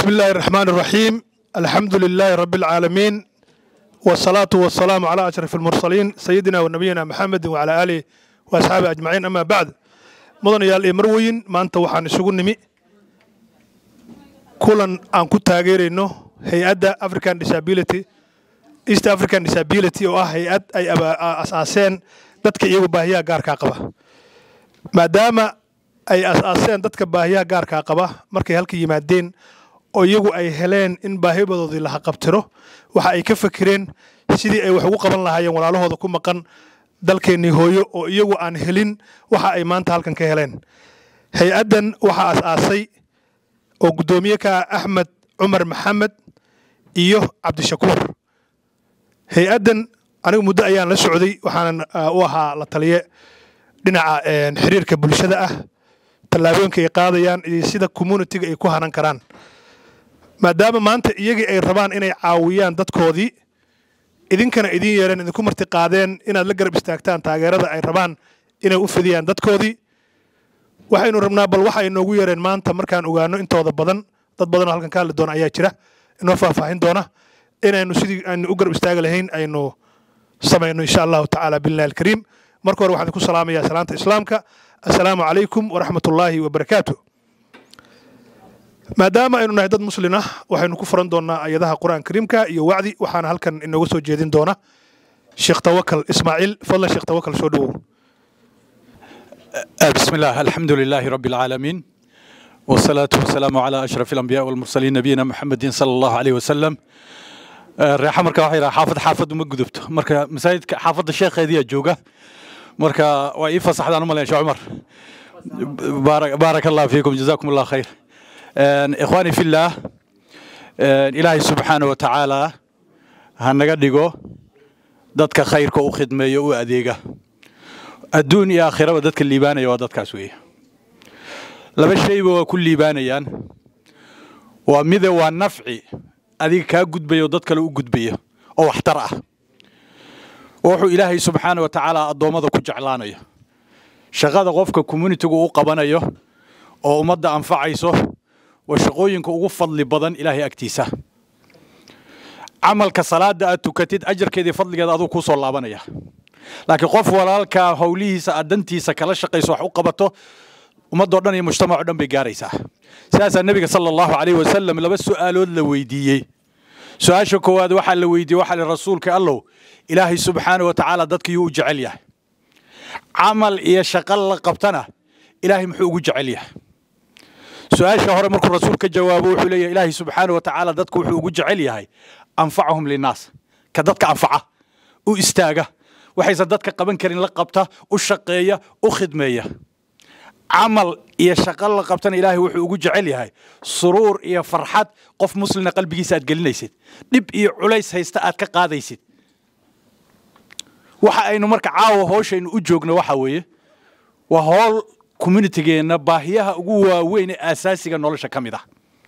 بسم الله الرحمن الرحيم الحمد لله رب العالمين والصلاة والسلام على أشرف المرسلين سيدنا ونبينا محمد وعلى آله وأصحابه أجمعين أما بعد مدن يال إمروين ما أنت وحان سجون نمي كلن أن كنت تاجرينه هيئة أفريكان ديسابيلتي East African Disability oo ah hay-ad ay asaaseen dadka iyagu baahiyaha gaarkaa qaba maadaama ay asaaseen dadka baahiyaha gaarkaa qaba markay halka yimaadeen oo iyagu ay heleen in baahibadoodii la haqabtiro waxa ay ka fakireen sidii ay wax ugu qaban lahaayeen walaalahooda ku maqan dalkeennii hooyo oo iyagu aan helin waxa ay maanta halkan ka heleen hay-addan waxaa as-aasay oo guddoomiye ka ah axmed cumar maxamed iyo cabdishakuur hay-addan anigu muddo ayaan la socday waxaanan u ahaa la taliye dhinaca xiriirka bulshada ah tallaabooyinka ay qaadayaan iyo sida communitiga ay ku hanan karaan maadaama maanta iyagii ay rabaan inay caawiyaan dadkoodii idinkana idin yeereen idinku marti qaadeen inaad la garab istaagtaan taageerada ay rabaan inay u fidiyaan dadkoodii waxaynu rabnaa bal waxa ay noogu yeereen maanta markaan ogaano intooda badan dad badanoo halkan ka hadli doona ayaa jira inoo faahfaahin doona inaynu sidii aynu u garab istaagi lahayn aynu samayno insha allahu tacaala billahi alkariim marka hore waxaan ku salaamayaa salaanta islaamka assalaamu calaykum waraxmat ullaahi wabarakaatu maadaama aynu nahay dad muslin ah waxaynu ku furan doonaa ayadaha qur-aan kariimka iyo wacdi waxaana halkan inooga soo jeedin doona sheekh tawakal ismaaciil fadlan sheekh tawakal soo dhowow بسم الله الحمد لله رب العالمين والصلاة والسلام على أشرف الأنبياء والمرسلين نبينا محمد صلى الله عليه وسلم reexa marka waxay yidhaha xaafad xaafad uma gudubto marka masaajidka xaafadda sheekheediyaa jooga marka waa ii fasaxdaan u malayn sheekh cumar baaraka allah fiikum jazaakum allah khayr ikhwaani fillaah ilaahay subxaana wa tacaala ha naga dhigo dadka khayrka u khidmeeyo u adeega adduun iyo aakhiraba dadka liibaanaya waa dadkaas weeye laba shayba waa ku liibaanayaan waa mide waa nafci adiga kaa gudbaya oo dad kale u gudbaya oo waxtar ah wuxuu ilaahay subxaana wa tacaala addoommada ku jeclaanayo shaqada qofka communitigu u qabanayo oo ummadda anfacayso waa shaqooyinka ugu fadli badan ilaahay agtiisa camalka salaada aad tukatid ajarkeedii fadligeeda aduu kuu soo laabanaya laakiin qof walaalkaa howlihiisa aad dantiisa kala shaqayso wax u qabato ummaddoo dhan iyo mujtamacoo dhan bay gaaraysaa sidaasaa nebiga sala allahu calayhi wasalam laba su'aalood la weydiiyey su-aasha koowaad waxaa la weydiiyey waxaa li rasuulka allow ilaahay subxaana wa tacaala dadkiyuu u jecel yahay camal iyo shaqo la qabtana ilaahay muxuu ugu jecel yahay su-aasha hore markuu rasuul ka jawaabo wuxuu leeyahay ilaahay subxaana wa tacaala dadku wuxuu ugu jecel yahay anfacahum linnaas ka dadka anfaca u istaaga waxaysan dadka qaban karin la qabta u shaqeeya u khidmeeya camal iyo shaqo la qabtana ilaahay wuxuu ugu jecel yahay suruur iyo farxad qof muslina qalbigiisa aad gelinaysid dhib iyo culays haysta aad ka qaadaysid waxa aynu marka caawa hooshaynu u joogno waxa weeye waa howl communitigeenna baahiyaha ugu waaweyn ee aasaasiga nolosha ka mid ah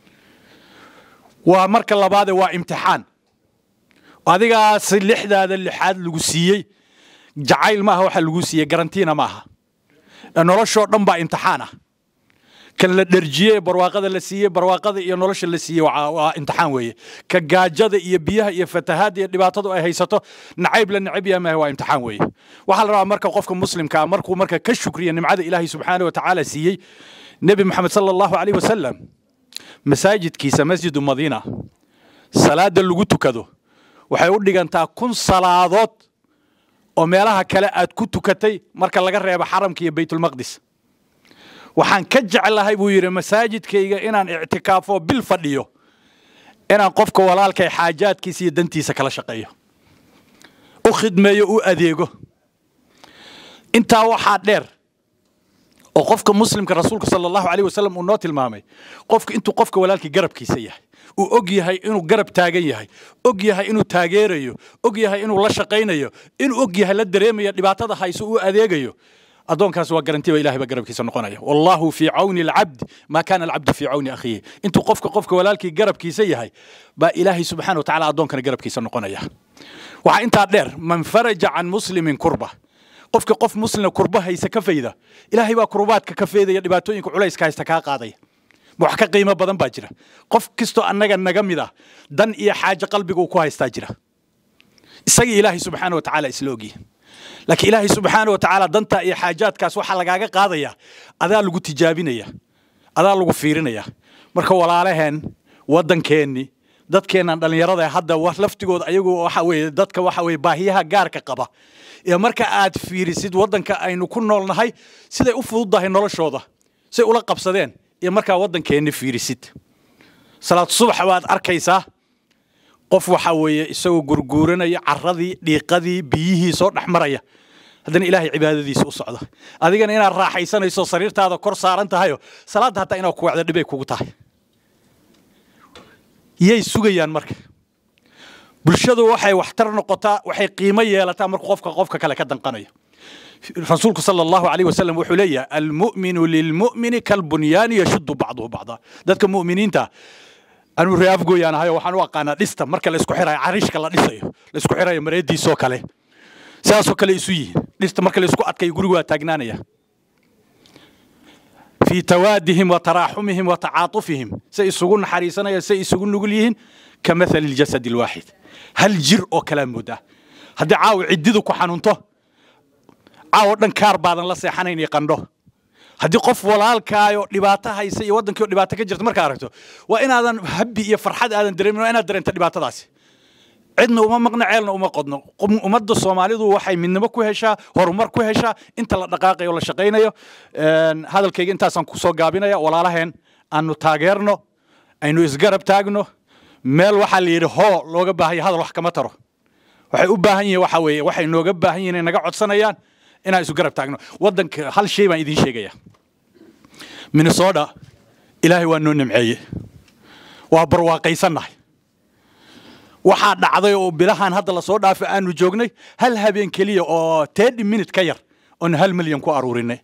waa marka labaade waa imtixaan adigaasi lixdaada lixaad lagu siiyey jacayl maaha waxa lagu siiyey garantiina maaha noloshoo dhan baa imtixaan ah kan la dherjiyey barwaaqada la siiyey barwaaqada iyo nolosha la siiyey waa imtixaan weeye ka gaajada iyo biyaha iyo fatahaada iyo dhibaatadu ay haysato nacayb la necab yahay maaha waa imtixaan weeye waxaa la rabaa marka qofka muslimka ah markuu marka ka shukriya nimcada ilaahay subxaana wa tacaala siiyey nebi moxamed sala allahu calayh wasalam masaajidkiisa masjidu madiina salaada lagu tukado waxay u dhigantaa kun salaadood oo meelaha kale aad ku tukatay marka laga reebo xaramka iyo baytulmaqdis waxaan ka jeclahay buu yidhi masaajidkayga inaan ictikaafo bil fadhiyo inaan qofka walaalkay xaajaadkiisa iyo dantiisa kala shaqeeyo u khidmeeyo u adeego intaa waxaa dheer oo qofka muslimka rasuulka sala allahu alayh wasalam uu noo tilmaamay qofka intuu qofka walaalkii garabkiisa yahay uu og yahay inuu garab taagan yahay og yahay inuu taageerayo og yahay inuu la shaqaynayo inuu og yahay la dareemaya dhibaatada hayso uu adeegayo addoonkaas waa garantiba ilahay baa garabkiisa noqonaya wallahu fii cawni alcabd maa kana alcabdu fii cawni akhiihi intuu qofka qofka walaalkii garabkiisa yahay baa ilaahay subxana wa tacala addoonkana garabkiisa noqonaya waxaa intaa dheer man faraja can muslimin kurba qofka qof muslina kurba haysa ka fayda ilaahay baa kurbaadka ka faydaya dhibaatooyinka culayska haysta kaa qaadaya ma wax ka qiimo badan baa jira qof kastoo annaga naga mid ah dan iyo xaajo qalbiga uu ku haystaa jira isaga ilaahay subxaana wa tacaala isla ogyihin laakiin ilaahay subxaana wa tacaala dantaa iyo xaajaadkaas waxaa lagaaga qaadaya adaa lagu tijaabinaya adaa lagu fiirinaya marka walaalaheen waddankeenni dadkeennan dhallinyarada hadda laftigooda ayagu waxa weeye dadka waxa weeye baahiyaha gaarka qaba ee marka aad fiirisid waddanka aynu ku noolnahay siday u fududdahay noloshooda say ula qabsadeen iyo markaa waddankeenni fiirisid salaad subax baad arkaysaa qof waxa weeye isagoo gurguuranaya carradii dhiiqadii biyihii soo dhex maraya haddana ilaahay cibaadadiisa u socda adigana inaad raaxaysanayso sariirtaada kor saaran tahayo salaadda hataa inaad ku wacdo dhibay kugu tahay yay sugayaan marka bulshadu waxay waxtar noqotaa waxay qiimo yeelataa marka qofka qofka kale ka danqanayo rasuulku sala allahu alayh wasalam wuxuu leeyahay almu'minu lilmu'mini kalbunyaani yashuddu bacduhu bacda dadka mu'miniinta anuu ree afgooyaan ahayo waxaan u aqaanaa dhista marka la isku xirayo carishka la dhisayo la isku xirayo mareediisoo kale sidaasoo kale isu yihiin dhista marka la isku adkayo gurigu waa taagnaanaya fii tawaadihim wa taraaxumihim wa tacaatufihim say isugu naxariisanayaan say isugu nugul yihiin ka mathali ljasad alwaaxid hal jir oo kalaa moodaa haddii caawa ciddidu ku xanuunto caawo dhan kaar baadan la seexanayn iyo qandho haddii qof walaalkaayoo dhibaato haysa iyo waddankii oo dhibaato ka jirta markaa aragto waa inaadan habbi iyo farxad aadan dareemin waa inaad dareento dhibaatadaasi cidna uma maqno ceelna uma qodno ummadda soomaalidu waxay midnimo ku heshaa horumar ku heshaa inta la dhaqaaqayo la shaqaynayo hadalkayga intaasaan kusoo gaabinaya walaalaheen aanu taageerno aynu isgarab taagno meel waxaa la yidhi hoo looga baahanya hadal wax kama taro waxay u baahan yihiin waxa weeye waxay nooga baahan yihiin inay naga codsanayaan inaan isu garab taagno waddanka hal shay baan idiin sheegaya minnesota ilaahay waa noo nimceeye waa barwaaqaysannahay waxaa dhacday oo bilahan hadda lasoo dhaafay aanu joognay hal habeen keliya oo tedi minute ka yar oon hal milyan ku aruurinay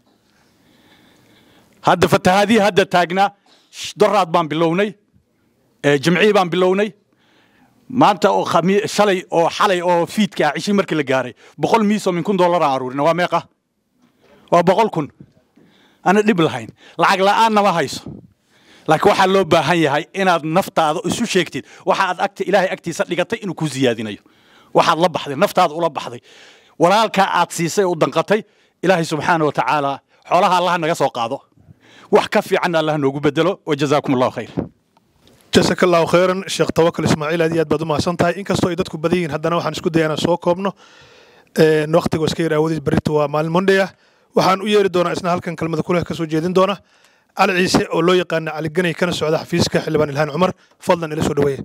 hadda fatahaadihii hadda taagnaa doraad baan bilownay jimcihii baan bilownay maanta oo shalay oo xalay oo fiidka ah cishii markii la gaaray boqol miisoo min kun dollar aan aruurinay waa meeqa waa boqol kun ana dhib lahayn lacag la'aanna ma hayso laakiin waxaa loo baahan yahay inaad naftaada isu sheegtid waxa aad agta ilaahay agtiisa dhigatay inuu ku ziyaadinayo waxaad la baxday naftaada ula baxday walaalkaa aad siisay u danqatay ilaahay subxaana wa tacaala xoolaha allaha naga soo qaado wax ka fiicanna allah noogu bedelo wajazaakum allahu khayr jasaka allahu khayran sheekh tawakal ismaaciil aad iyo aad baad u mahadsan tahay inkastoo ay dadku badan yihiin haddana waxaan isku daya inaan soo koobno waqtiga iska yar aawadiis berrito waa maalin monday ah waxaan u yeeri doonaa isna halkan kelmada kuleh ka soo jeedin doona cali ciise oo loo yaqaana cali ganay kana socda xafiiska xildhibaan ilhaan cumar fadlan ila soo dhaweeya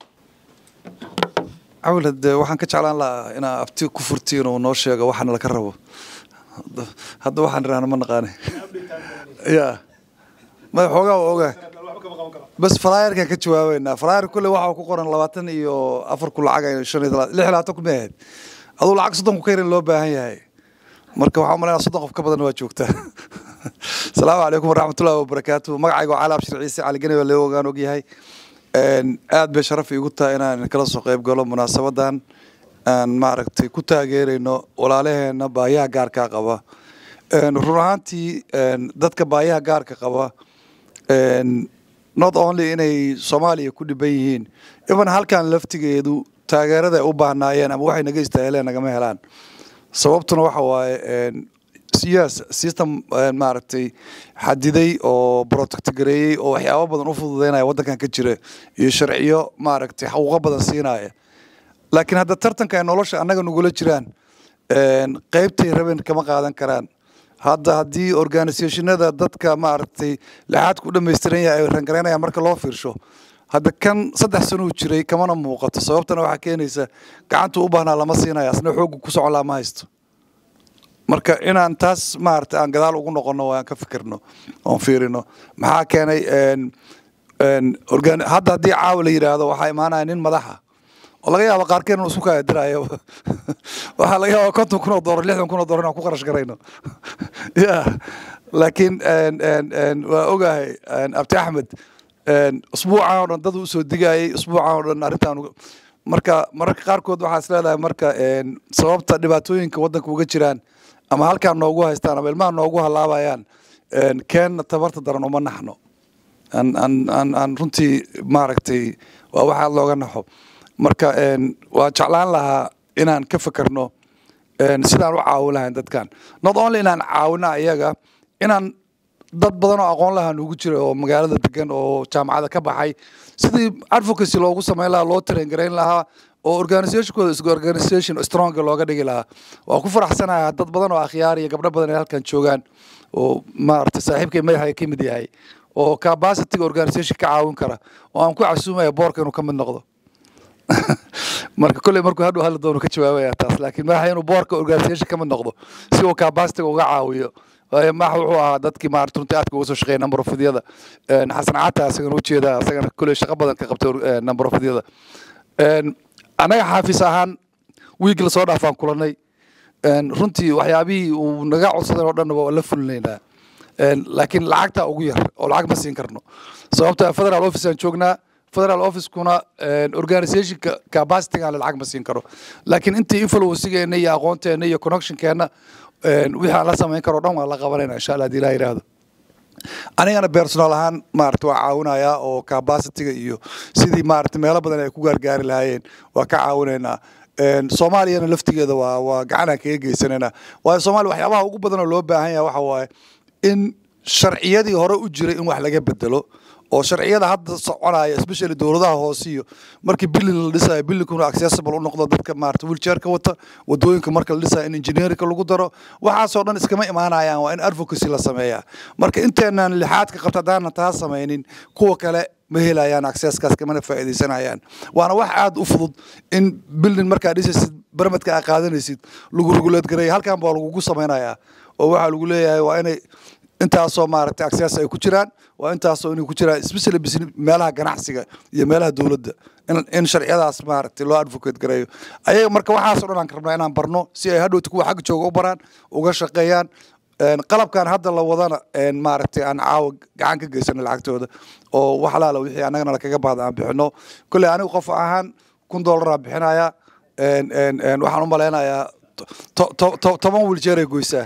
cawil hade waxaan ka jeclaan lahaa inaa abti ku furtiin oo noo sheego waxaana laka rabo hadda waxaan irahna ma naqaane ya mada xoogaa waa ogaa bas flyerkan ka jawaabeynaa flyer kulle waxaa ku qoran labaatan iyo afar ku lacag shan iyo lix labaatan ku maahayd aduu lacag soddon ku ka yarin loo baahan yahay marka waxaa umalaynaa soddon qof ka badan waa joogtaa asalaamu calaykum waraxmatullahi wabarakaatu magacayga waa cali abshir ciise cali gani baa loo ogaan ogyahay aad bay sharaf iigu tahay inaan kala soo qayb galo munaasabadan aan maaragtay ku taageerayno walaalaheena baayaha gaarkaa qaba run ahaantii dadka baayaha gaarka qaba not only inay soomaaliya ku dhiban yihiin iban halkan laftigeedu taageerada ay u baahnaayeen ama waxay naga istaaheleen nagama helaan sababtuna waxa waaye yes system maaragtay xadiday oo protect gareeyey oo waxyaabo badan u fududeynaya waddankan ka jira iyo sharciyo maaragtay xaquuqo badan siinaya laakiin hadda tartanka ay nolosha annaga nagula jiraan qeybtay rabeen kama qaadan karaan hadda haddii organisationada dadka maaragtay lixaadka u dhamaystiran yahay ay rangaraynayaan marka loo fiirsho hadda kan saddex sanuu jiray kamana muuqato sababtana waxaa keenaysa gacantuu u baahnaa lama siinaya asna xoogga ku socon laa ma haysto marka inaan taas maaragtay aan gadaal ugu noqono oo aan ka fikirno oon fiirino maxaa keenay hadda haddii caawa la yidhaahdo waxaa imaanaya nin madaxa oo laga yaaba qaarkeen inuu isku kaadirayo waxaa laga yaaba konton kun oo doolar lixdan kun oo doolar inaan ku qarash garayno ya laakiin waa ogahay abti axmed usbuucan oo dhan dad usoo digayay usbuucan oo dhan arrintan marka mararka qaarkood waxaa is leedahay marka sababta dhibaatooyinka waddanka uga jiraan ama halkaan noogu haystaan ama ilmaha noogu halaabayaan keenna tabarta daran uma naxno aan aan aan aan runtii maaragtay waa wax aad looga naxo marka waa jeclaan lahaa inaan ka fekerno sidaan u caawin lahayn dadkan not only inaan caawina iyaga inaan dad badan oo aqoon lahaa nugu jira oo magaalada degan oo jaamacada ka baxay sidii advocacy loogu samayn lahaa loo traingarayn lahaa oo organizationkooda is organization stronga looga dhigi lahaa waa ku faraxsanayaa dad badan oo akhyaar iyo gabdho badan ay halkan joogaan oo maaragtay saaxiibkay madaxa ka mid yahay oo capacityga organization ka caawin kara oo aan ku casuumaya boorka inuu ka mid noqdo marka kolley markuu hadhow hadli doono ka jawaabaya taas laakiin madaxa inuu boorka organization ka mid noqdo si uu capacityga uga caawiyo waayo max wuxuu ahaa dadkii maarata runtii aadka uga soo shaqeeya number ofyada xasan cata asagana ujeeda asagana kolley shaqo badan ka qabtay number ofyada annaga xaafis ahaan wiigi lasoo dhaafaan kulanay runtii waxyaabihii uu naga codsadan oo dhan waa la fulinaynaa laakiin lacagta ugu yar oo lacag ma siin karno sababta federal office aan joognaa federal officekuna organizationka capacitygaan lacag ma siin karo laakiin intii influencegeena iyo aqoonteena iyo connectionkeena wixii aan la samayn karo dhan waan la qabanayna insha allah hadii ilaha yidhaahdo anigana personal ahaan maarata waa caawinayaa oo capacityga iyo sidii maarata meelo badan ay ku gaargaari lahaayeen waa ka caawinaynaa soomaaliyana laftigeeda waa waa gacanaan kaga geysanaynaa waayo soomaaliya waxyaabaha ugu badan oo loo baahan yahay waxa waaye in sharciyadii hore u jiray in wax laga bedelo oo sharciyada hadda soconaya especially dowladaha hoose iyo markii billin la dhisayo billinkuna accessible u noqdo dadka maarata wheelchairka wata wadooyinka marka la dhisayo in engineerinka lagu daro waxaasoo dhan iskama imaanayaan waa in advocacy la sameeyaa marka inteenaan lixaadka qabta haddaanan taa samaynin kuwa kale ma helayaan accesskaas kamana faa'iidaysanayaan waana wax aad u fudud in billin markaa dhisaysid barmadka aa qaadanaysid lagu regulate gareeya halkan baa lagugu samaynayaa oo waxaa lagu leeyahay waa inay intaasoo maaragtay access ay ku jiraan waa intaasoo inay ku jiraan especially meelaha ganacsiga iyo meelaha dowladda in sharciyadaas maaragtay loo advocate gareeyo ayaga marka waxaasoo dhan aan ka rabnaa inaan barno si ay hadhowta kuwa xagga jooga u baraan uga shaqeeyaan qalabkan hadda la wadana maaragtay aan caawa gacan ka geysano lacagtooda oo wax alaala wixii annagana lakaga baahda aan bixino kolley anigu qof ahaan kun dollaraa bixinaya waxaan u malaynayaa toban wiiljeeray goysaa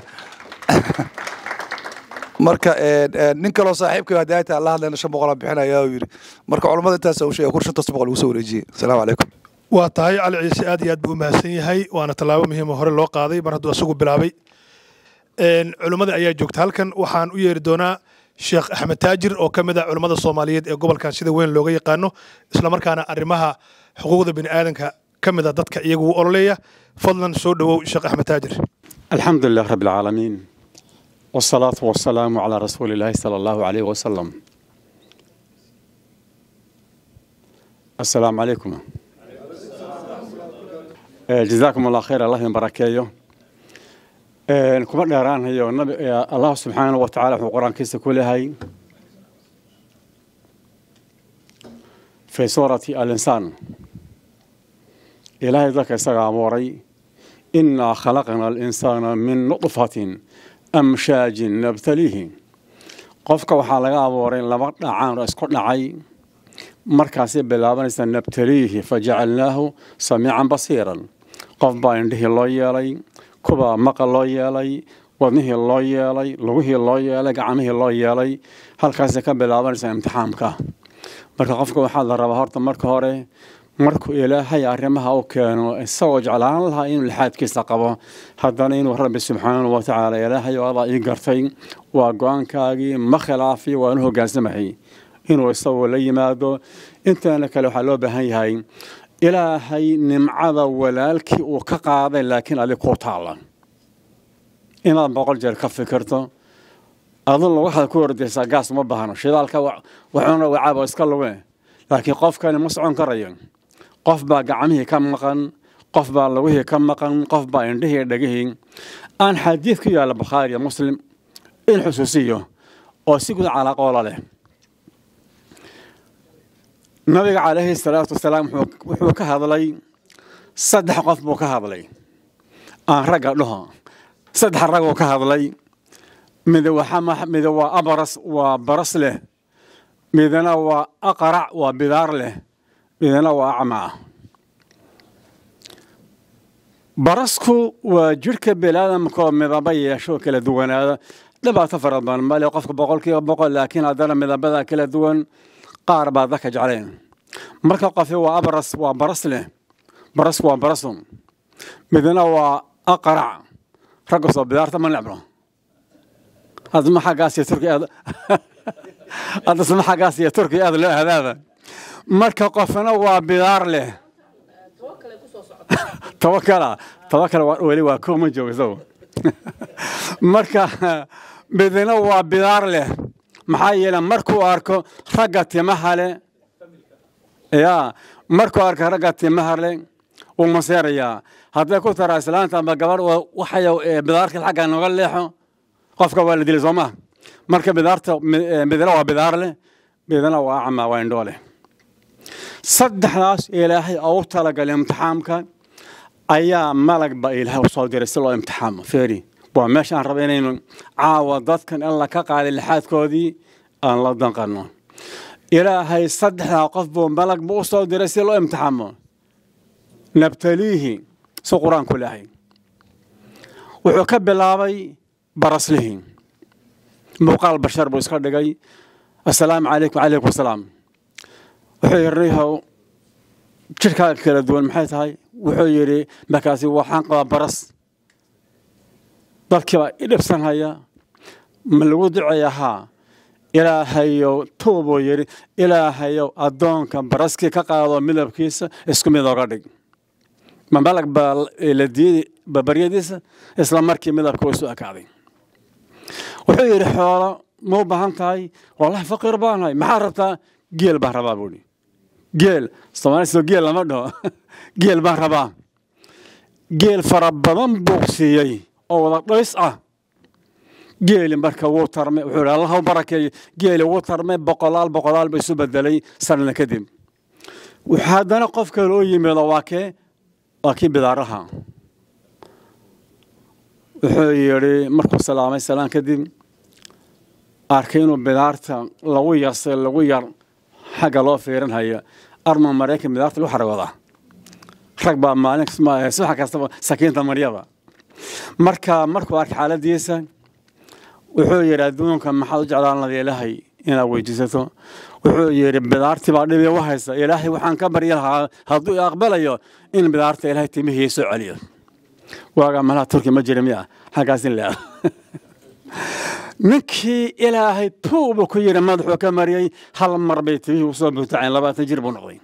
marka nin kaloo saaxiibka hadaayta la hadlayna shan boqol aan bixinaya uu yidhi marka culammada intaas uu sheegay kur shantaas boqol ugu soo wareejiyey asalaamu calaykum waa tahay cali ciise aad iyo aad buu u mahadsan yahay waana tallaabo muhiima hore loo qaaday mar hadduu isagu bilaabay culummada ayaa joogta halkan waxaan u yeeri doonaa sheekh axmed taajir oo ka mid ah culummada soomaaliyeed ee gobolkan sida weyn looga yaqaano islamarkaana arrimaha xuquuqda bini aadanka ka mid a dadka iyagu u ololeeya fadlan soo dhowow sheekh axmed taajir الحمد لله رب العالمين والصلاة والسلام على رسول الله صلى الله عليه وسلم السلام عليكم آه، جزاكم الله خير الله يباركيه آه، كما دheeraan hayo nabi allah subxaanahu wa tacaala wuxuu qur-aankiisa ku leeyahay fi suurati alinsaan ilaahay dadka isaga abuuray inaa khalaqna alinsaana min nudfatin amshaajin nabtaliihi qofka waxaa laga abuuray laba dhacaan oo isku dhacay markaasay bilaabanaysaa nabtaliihi fajacalnaahu samiican basiiran qof baa indhihii loo yeelay kubaa maqal loo yeelay wadnihii loo yeelay lugihii loo yeelay gacmihii loo yeelay halkaasay ka bilaabanaysaa imtixaamka marka qofka waxaa la rabaa horta marka hore markuu ilaahay arrimaha u keeno isagoo jeclaan lahaa inuu lixaadkiisa qabo haddana inuu rabbi subxaanahu wa tacaala ilaahay oo adaa ii gartay waa go-aankaagii ma khilaafi waanu hogaansamahay inuu isagoo la yimaado inteena kale waxaa loo baahan yahay ilaahay nimcada walaalkii uu ka qaaday laakiin adig kuu taalla inaad boqol jeer ka fikirto aduna waxaad ku ordaysaa gaas uma baahno shidaalka waxuuna wacaaba iska luge laakiin qofkani ma socon karayo qof baa gacmihii ka maqan qof baa lugihii ka maqan qof baa indhihii dhegihii aan xadiid ku yaalla bukhaariya muslim in xusuusiyo oo si guud calaaqoola leh nabiga calayhi salaatu wasalaam wuxuu ka hadlay saddex qof buu ka hadlay aan ragga dhaho saddex raguu ka hadlay mid mid waa abras waa baras leh midna waa aqrac waa bidaar leh midna waa acmaa barasku waa jidhka biniaadamkaoo midaba yeesho kala duwanaada dhibaato fara badan male qofka boqolkiiba boqol laakiin haddana midabada kala duwan qaar baa dadka jecleen marka qofi waa abras waa baras leh baras waa barasun midna waa aqrac ragga soo bidaarta ma necbno hadma xaggaas iyo turki aad haddasma xaggaas iyo turki aad loo hadaada marka qofna waa bidaar leh tawakala tawakala weli waa koo ma joogo isagu marka midna waa bidaar leh maxaa yeele markuu arko ragga timaha leh ya markuu arko ragga timaha leh wuu maseerayaa hadday ku taraa islaanta amba gabadh waxay bidaarka xagga nooga leexo qofka waa la dilay soo maha marka bidaarta midna waa bidaar leh midna waa acma waa indhoo leh saddexdaas ilaahay ugu talagalay imtixaamka ayaa malag ba ilaahay u soo diray si loo imtixaamo feeri waa meesha aan raba inaynu caawa dadkan in la ka qaaday lixaadkoodii aan la danqanno ilaahay saddexdaa qof buu malag buu u soo diray si loo imtixaamo nabtaliihi si qur-aanku lehay wuxuu ka bilaabay baraslihii muuqaal bashar buu iska dhigay assalaamu calaykum calaykum asalaam wuxuu yidhi riihow jidhkaaga kala duwan maxay tahay wuxuu yidhi markaasi waxaan qabaa baras dadkii baa i dhibsanhaya ma lagu duceeya haa ilaahayow tuubuu yidhi ilaahayow addoonka baraskii ka qaado midabkiisa isku mid oga dhig ma malag baa la diiday babaryadiisa isla markii midabka isu ekaaday wuxuu yidhi xoolo ma u baahan tahay wallahi faqiir baanahay maxaa rabtaa geel baan rabaa buuhi geel soomaaliso geel lama dhaho geel baan rabaa geel fara badan buu siiyey oo wada dhays ah geeli marka wuu tarmay wuxuu yidhi allah u barakeeyo geeli wuu tarmay boqolaal boqolaal ba isu bedelay sanada kadib wuxuu haddana qof kale u yimido waa kee waa kii bidaaraha wuxuu yidhi markuu salaamay salaan kadib arkay inuu bidaarta lagu yarsay lagu yar xagga loo fiirinhayo arma maraykan bidaarta lagu xaragooda rag baa maalin subax kastaba sakiinta maryada marka markuu arkay xaaladiisa wuxuu yidhi adduunka maxaad u jeclaan lada ilaahay inaad weydiisato wuxuu yidhi bidaartii baa dhibi u haysa ilaahay waxaan ka baryi lahaa hadduu aqbalayo in bidaarta ilaahay timihii soo celiyo waagaa malaha turki ma jira miya xaggaas in lea ninkii ilaahay tuubuu ku yidhi madaxuu ka mariyey hal mar bay timihii usoo buutaceen labaatan jir buu noqday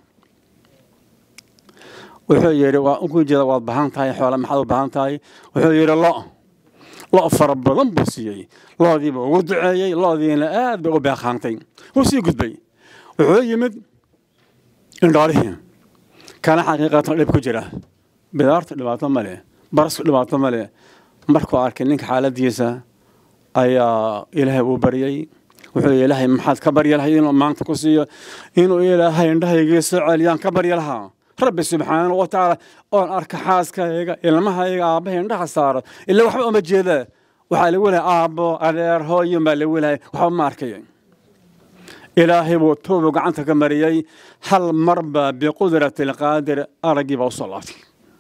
wuxuu yidhi waa ugu jeeda waad bahan tahay xoole maxaad u bahan tahay wuxuu yidhi lo lo fara badan buu siiyey loodiiba ugu duceeyey loodiina aad bay u beeqaantay wuu sii gudbay wuxuu yimid indhoolihii kana xaqiiqatan dhib ku jira bidaartu dhibaato ma leh barasku dhibaato ma leh markuu arkay ninka xaaladiisa ayaa ilaahay uu baryey wuxuu yidhi ilaahay maxaad ka barya lahay inuu maanta ku siiyo inuu ilaahay indhahaygii soo celiyaan ka barya lahaa rabbi subxaanahu wa tacaala oon arka xaaskayga ilmahayga aabbahay indhaha saaro ila waxba uma jeeda waxaa lagu lehay aabbo adeer hooyin baa lagu lehay waxba ma arkay ilaahay buu tuubu gacanta ka mariyey hal marba biqudrati alqaadir araggii baa u soo laabtay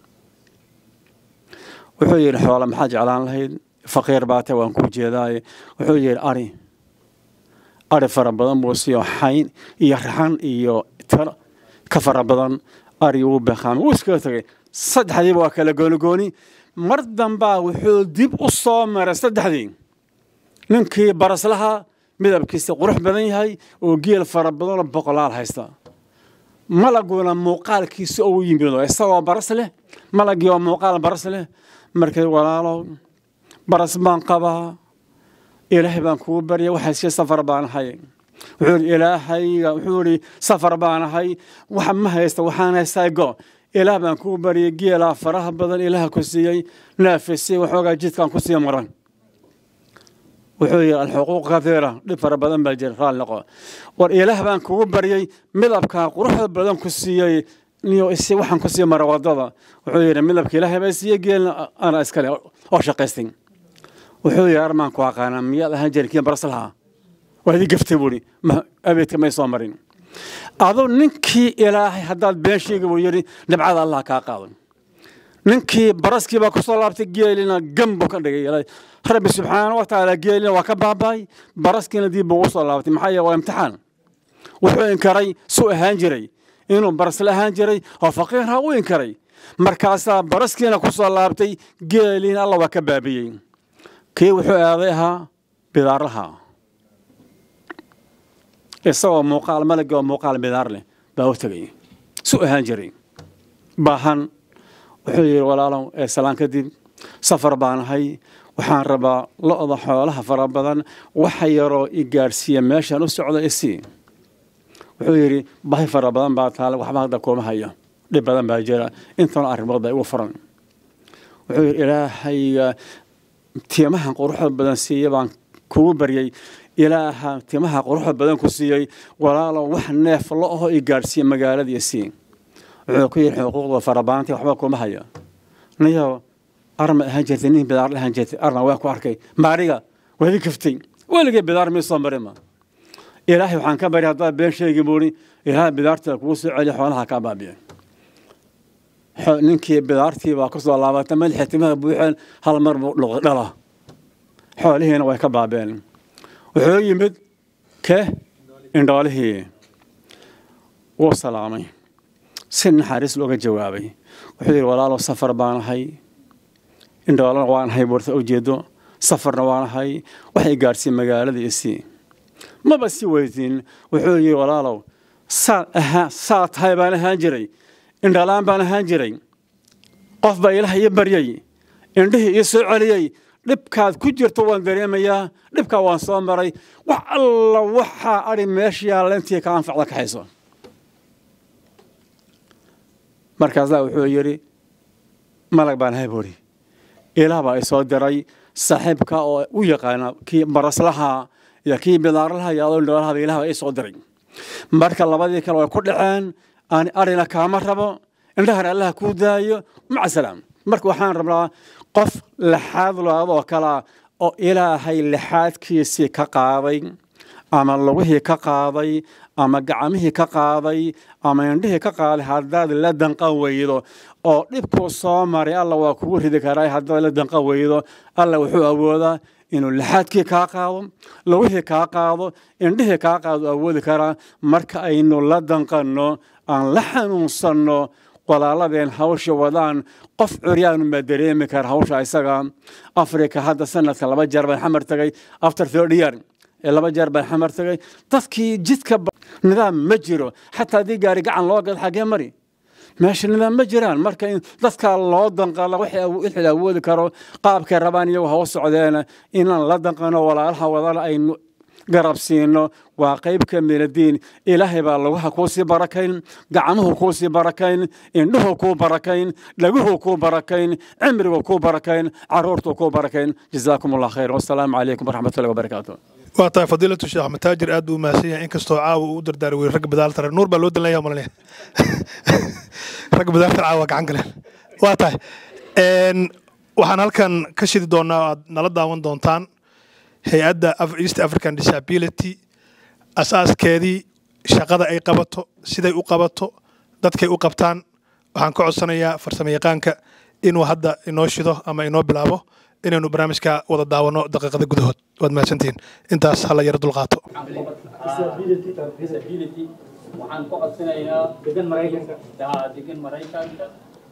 wuxuu yidhi xoole maxaa jeclaan lahayd faqiir baate waan kuu jeedaaye wuxuu yidhi ari ari fara badan buu siiyo xayn iyo raxan iyo tiro ka fara badan ari wuu beeqaamay wuu iskaga tegay saddexdiiba waa kala goonigooni mar dambaa wuxuu dib u soo maray saddexdii ninkii baraslaha midabkiisa qurux badan yahay oo geel fara badanoo boqolaal haysta malaguna muuqaalkiisa uu yimido isagoo baras leh malagii oo muuqaal baras leh markay walaalow baras baan qabaa ilaahay baan kugu barya waxay sii safar baan ahay wuxuu yidhi ilaahayga wuxuu yidhi safar baan ahay wax ma haysta waxaan haystaa go ilaah baan kugu baryay geelaa faraha badan ilaah ku siiyey naafisii waxoogaa jidkaan ku sii maran wuxuu yidhi alxuquuq kathiira dhib fara badan baa jira raal noqo war ilaah baan kugu baryey midabkaa quruxda badan ku siiyey niyo isi waxaan ku sii mara wadada wuxuu yidhi midabka ilaahay baa siiyey geelna ana iskale oo shaqaystay wuxuu yidhi armaan ku aqaanaa miyaad ahaan jirin kii baraslahaa waa idii gaftay buuhi abeedka may soo marin aduu ninkii ilaahay haddaad been sheegi buu yidhi dhibcada allah kaa qaado ninkii baraskii baa kusoo laabtay geelina gam buu ka dhigay rabbi subxaana wa tacaala geelina waa ka baaba'ay baraskiina dib buu usoo laabtay maxaa yeele waa imtixaan wuxuu inkaray su ahaan jiray inuu barasla ahaan jiray oo faqiirha u inkaray markaasaa baraskiina kusoo laabtay geeliina alla waa ka baabiyey kii wuxuu aaday ahaa bidaarlaha isagoo muuqaal malagi oo muuqaal bidaar leh baa u tegay su ahaan jiray baahan wuxuu yidhi walaalow ee salaan kadib safar baan ahay waxaan rabaa lo'da xoolaha fara badan waxa yaroo i gaadhsiiya meeshaan u socda isii wuxuu yidhi bahi fara badan baa taale waxba hadda kuma hayo dhib badan baa jira intana arrimood baa igu furan wuxuu yidhi ilaahayga tiimahan quruxda badan siiya baan kugu baryey ilaaha timaha quruxda badan ku siiyey walaalow wax neef lo aho i gaadhsiiya magaaladii sii wuxuu ku yidhi xuquuqda farabaantii waxba kuma hayo niyo arma ahaan jirtay nin bidaar ahaan jirtay arna waan ku arkay maariga waadi kaftay weligay bidaar mii soo marima ilaahay waxaan ka bari haddaad been sheegi buuri ilaahay bidaarta kugu soo celiya xoolaha kaa baabiya ninkii bidaartii baa kusoo laabatay madaxii timaha buuxeen hal mar buu dhuqday dhala xoolihiina way ka baabeen wuxuu yimid ke indhoolihii wuu salaamay si naxariis looga jawaabay wuxuu yidhi walaalow safar baan ahay indhoolana waan ahay buurta ujeedo safarna waan ahay waxay gaadhsiin magaaladii isii maba si weydiin wuxuu yidhi walaalow saad ahaa saa tahay baan ahaan jiray indhalaan baan ahaan jiray qof baa ilaah ii baryey indhihii ii soo celiyey dhibkaad ku jirto waan dareemayaa dhibkaa waan soo maray wax alla waxaa adhi meesha yaalla intii ka anfacda kaxayso markaasaa wuxuu yidhi malag baan ahay buuri ilaah baa isoo diray saaxiibka oo u yaqaana kii baraslaha iyo kii bidaarlaha iyo adoo indhoolahaba ilaah baa isoo diray marka labadii kale way ku dhaceen aan arina kaama rabo indhahana allaha kuu daayo maca salaam marka waxaan rabnaa qof lixaad loadoo kalea oo ilaahay lixaadkiisii ka qaaday ama lugihii ka qaaday ama gacmihii ka qaaday ama indhihii ka qaaday haddaad la danqan weydo oo dhibkuu soo maray alla waa kugu ridi karaa haddaad la danqan weydo alla wuxuu awoodaa inuu lixaadkii kaa qaado lugihii kaa qaado indhihii kaa qaado awoodi karaa marka aynu la danqanno aan la xanuunsanno walaaladeen hawsha wadaan qof curyaanu ma dareemi kara hawsha isaga afrika hadda sanadka laba jeer baan xamar tagay after third year ee laba jeer baan xamar tagay dadkii jidka nidaam ma jiro xataa haddii gaari gacan loo gado xaggee mari meesha nidaam ma jiraan marka in dadkaa loo danqala wixii awoodi karo qaabkay rabaan iyagu hawa socdeen inaan la danqano walaalaha wadana aynu garab siino waa qayb ka min addiin ilaahay baa lugaha kuu sii barakayn gacmuhu kuu sii barakayn indhuhu kuu barakayn dhaguhu kuu barakayn cimrigu kuu barakayn caruurtu kuu barakayn jazaakum allah khayr wasalaamu calaykum waraxmatullahi wabarakaatu waa tahay fadiilatu sheekh axmed taajir aad buu mahadsan yahay inkastoo caawa uu u dardaari weyey ragga badaalta nuur baa loo dalanaya malanaya ragga badaalta caawa gacan galeen waa tahay waxaan halkan ka shidi doonaa aad nala daawan doontaan hay-adda east african disability asaaskeedii shaqada ay qabato siday u qabato dadkay u qabtaan waxaan ka codsanayaa farsamo yaqaanka inuu hadda inoo shido ama inoo bilaabo inaynu barnaamijka wada daawano daqiiqada gudahood waad mahadsantihiin intaas hala yaro dulqaato waxaan ku codsanaynaa degan maraykanka degan maraykanka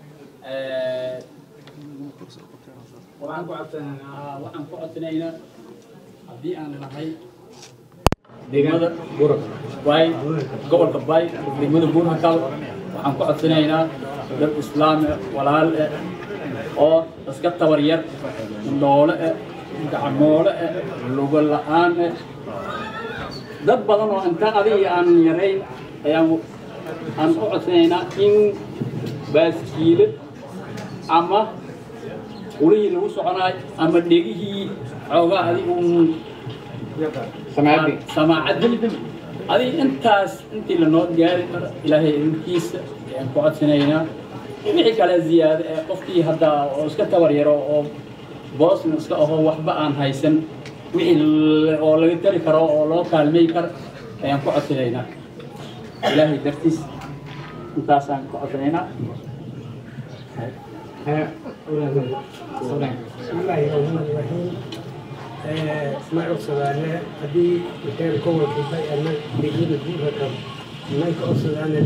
waxaan ku codsanaynaa waxaan ku codsanaynaa haddii aan nahay degmada bay gobolka bay degmada buurhakal waxaan ku codsanaynaa dad islaam eh walaal eh oo iska tabar yar noole eh gacmoole eh lugo la'aan eh dad badan oo intaan adiga aan yarayn ayaan aan u codsanaynaa in baaskiile ama ulihii lagu soconaay ama dhegihii xoogaa adigu samaacad adiga intaas intii lanoo gaari karo ilaahay idinkiisa ayaan ku codsanaynaa wixii kale ziyaado ee qofkii hadda oo iska tabar yaro oo boosna iska aho waxba aan haysan wixii oo laga tari karo oo loo kaalmay karo ayaan ku codsanaynaa ilaahay dartiis intaasaan ku codsanaynaa bismillaahi raxmaani raxiim ma codsadaane haddii hotel gobolka bay-ana degmada guuraka may ka codsadaane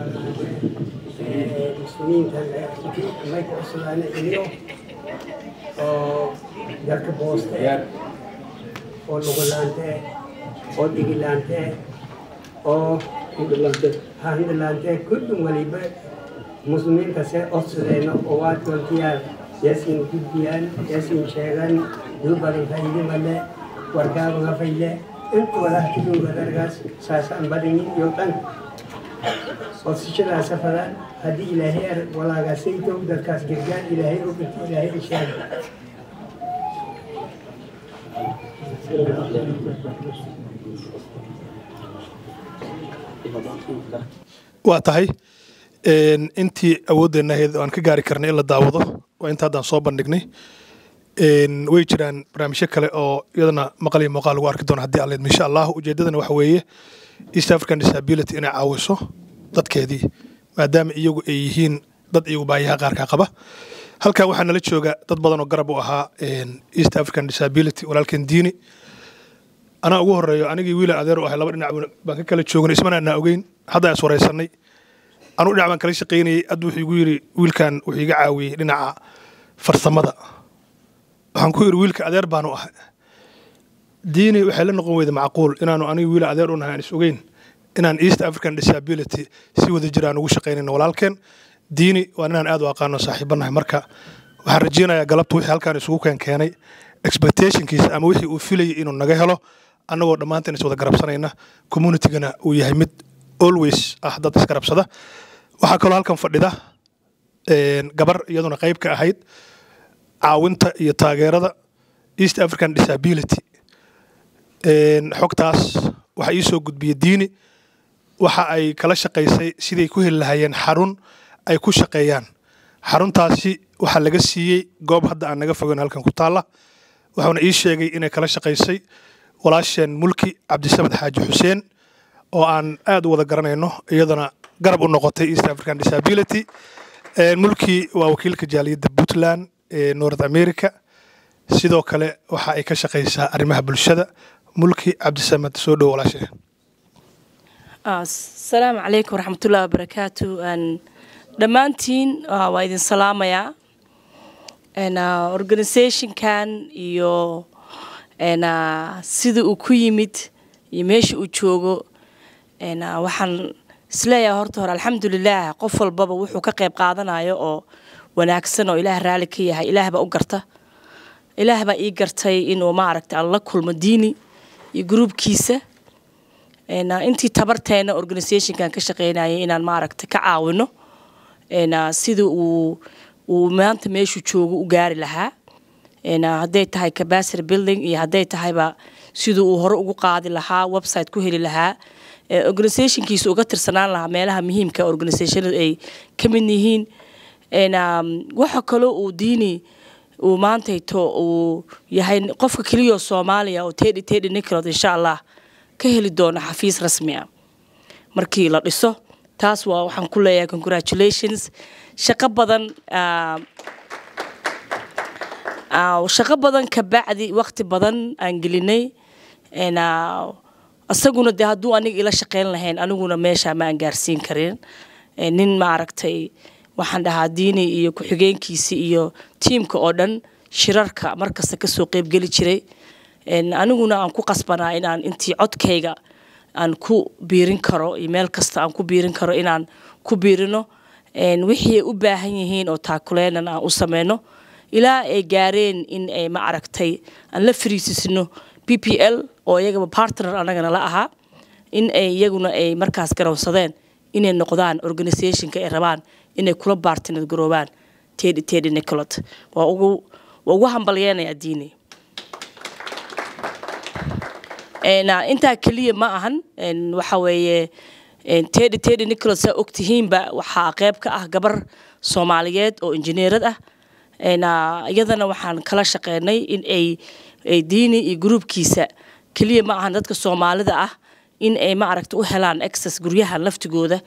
muslimiinta may ka codsadaane iyo oo dadka booste oo lugulaante oo dhigilaante oo hindhilaante kullum waliba muslimiintase codsadeeno oo waa doontiyaa yaasiin gudbiyaan yaasiin sheegan duubadan faydi male wargaaban hafayle inta walaahtiduugadargaas saasaan badhinin iyo dhan codsashadaas safadaan haddii ilaahay ar walaagaasaytow dadkaas gargaan ilaahay oginta ilaahay isheeg waa tahay een, intii awoodeenna ahayd oo aan ka gaari karnay in la daawado waa inta haddaan soo bandhignay een, way jiraan barnaamijyo kale oo iyadana maqal iyo muuqaal lagu arki doono haddii alleed insha allah ujeeddadana waxa weeye east african disability inay caawiso dadkeedii maadaama iyagu ay yihiin dad iyagu baahiyaha qaarkaa qaba halkan waxaa nala jooga dad badan oo garab u ahaa een, east african disability walaalkeen diini anaa ugu horeeyo anigii wiila adeer u ahay laba dhinac baan ka kala joognay ismana anaa ogeyn hadda is waraysanay anuu dhinac baan kala shaqaynayay hadda wuxuu igu yidhi wiilkan wuxuu iga caawiyey dhinaca farsamada waxaan ku yidhi wiilka adeer baanu ahay diini waxay la noqon weyda macquul inaanu aniga wiila adeer u nahay aan is ogeyn inaan east african disability si wada jira aan ugu shaqaynayno walaalkeen diini waa inaan aad u aqaano saaxiibanahay marka waxaan rajeynayaa galabta wixii halkaan isugu keen keenay expectationkiisa ama wixii uu filayay inuu naga helo annagoo dhammaanteen is wada garabsanayna communitygana uu yahay mid always ah dad isgarabsada waxaa kaloo halkan fadhida een, gabar iyaduna qayb ka ahayd caawinta iyo taageerada east african disability een, xogtaas waxaa ii soo gudbiyey diini waxa ay kala shaqaysay siday ku heli lahaayeen xarun ay ku shaqeeyaan xaruntaasi waxaa laga siiyey goob hadda aan naga fogeyn halkan ku taalla wuxuuna ii sheegay inay kala shaqaysay walaasheen mulki cabdisamed xaaji xuseen oo aan aad u wada garanayno iyadana garab u noqotay east african disability Een, mulki waa wakiilka jaaliyadda puntland ee north america sidoo kale waxa ay ka shaqaysaa arrimaha bulshada mulki cabdisamed soo dhow walaasheen asalaamu calaykum waraxmatullahi wabarakaatu Een, dhammaantiin ah, waa idin salaamayaa Een, ah, organisationkan iyo een, ah, sida uu ku yimid iyo meesha uu joogo Een, ah, waxaan isleeyahay horta hore alxamdulilah qof walbaba wuxuu ka qayb qaadanayo oo wanaagsan oo ilaah raali ka yahay ilaah baa u garta ilaah baa ii gartay inuu maaragta aan la kulmo diini iyo gruubkiisa Een, ah, intii tabarteena organisationkan ka shaqeynayay inaan maaragta ka caawino Een, ah, sida uu uu maanta meeshuu joogo u gaari lahaa Een, ah, hadday tahay capacity building iyo hadday tahayba siduu uu hore ugu qaadi lahaa website ku heli lahaa ee organisationkiisa uga tirsanaan lahaa meelaha muhiimka organisationada ay ka mid yihiin Een, um, waxa kaloo uu diini uu maantayto uu yahay qofka keliya oo soomaaliya oo tedhi tedhi nicolod insha allah ka heli doono xafiis rasmi ah markii la dhiso taas waa waxaan ku leeyahay congratulations shaqo badan ah, ah, shaqo badan ka bacdi waqti badan aan gelinay Een, ah, isaguna de hadduu aniga ila shaqeyn lahayn aniguna meesha ma aan gaarsiin karin Een, nin maaragtay waxaan dhahaa diini iyo ku-xigeenkiisi iyo tiimka oo dhan shirarka markasta kasoo qeybgeli jiray Een, aniguna aan ku qasbanaa inaan intii codkayga aan ku biirin karo iyo meel kasta aan ku biirin karo inaan ku biirino Een, wixii ay u baahan yihiin oo taakuleenan aan u sameyno ilaa ay gaareen in ay ma aragtay aan la fariisisno p p l oo iyagaba partner anagana la ahaa in ay iyaguna ay markaas garoonsadeen inay noqdaan organisationka ay rabaan inay kula partner garoobaan tedhi tedhi nicolot waa ugu waa ugu hambalyeenayaa diini Een, ah, intaa keliya ma ahan Een, waxa weeye een, tedhi tedhi nicolot saa ogtihiinba waxaa qeyb ka ah gabar soomaaliyeed oo injineerad ah Een, ah, iyadana waxaan kala shaqeynay in ay ay diini iyo gruubkiisa keliya ma ahan dadka soomaalida ah in ay ma aragta u helaan access guryaha laftigooda